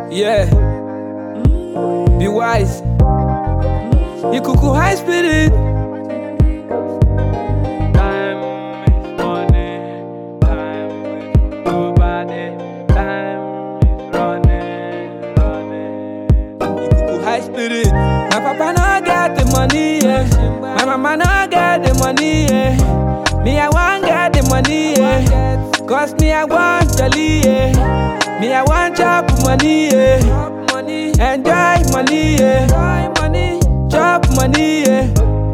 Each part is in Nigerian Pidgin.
Yeah. Be wise. Ikuku high spirit. Time is money. Time is nobody. Time is running, running. Ikuku high spirit. My papa no get the money, yeah. My mama no get the money, yeah. Me I want get the money, yeah. Cause me I want jolly, yeah. Me I want chop money, yeah. Enjoy money, yeah. Chop money, yeah.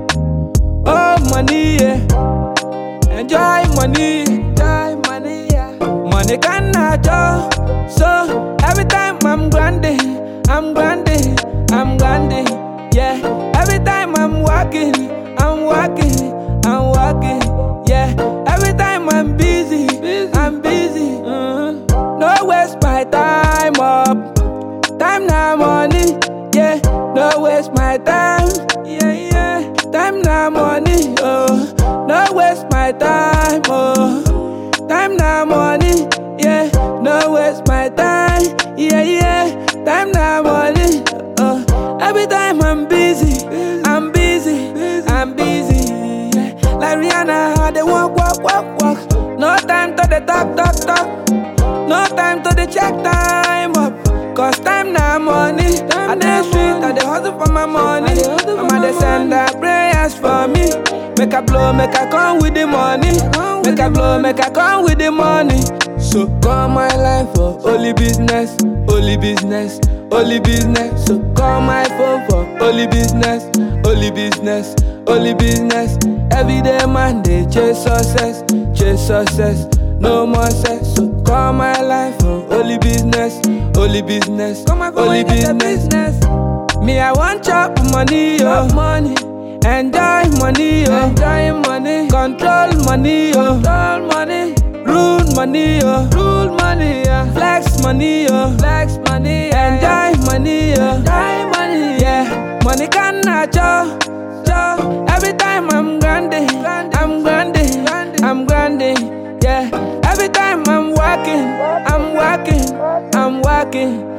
Oh money, yeah. Enjoy money, enjoy money, yeah. Money cannot joke. So every time I'm grinding, I'm grinding, I'm grinding, yeah. Every time I'm walking, I'm walking, I'm walking, yeah. Every time I'm busy, I'm busy. mhm. No waste my time up. Time now money, yeah. No waste my time, yeah, yeah. Time now money, oh. No waste my time, oh. Time now money, yeah. No waste my time, yeah, yeah. Time now money, oh. Every time I'm busy, I'm busy, I'm busy. Yeah. Like Rihanna, how they walk, walk, walk, walk. No time to the talk, talk, talk. No time to the check time up. Cause time now money. I dey street, I dey hustle for my money. Mama dey send her prayers for me. Make I blow, make I come with the money. Make I blow, make I come with the money. So call my life for only business, only business, only business. So call my phone for only business, only business, only business. Every day man they chase success, chase success. No more sex, so call my life for only business, only business, only business. Me, I want chop money, yo. money. Enjoy money, yo. Enjoy money. Control money, yo. Control money. Rule money, yo. Rule money, yeah. Flex money, yo. Flex money, yeah. Enjoy money, yo. Enjoy money, yeah. Money cannot cho, cho. Every time I'm grinding, I'm grinding, I'm grinding, yeah. Every time I'm working, I'm working, I'm working,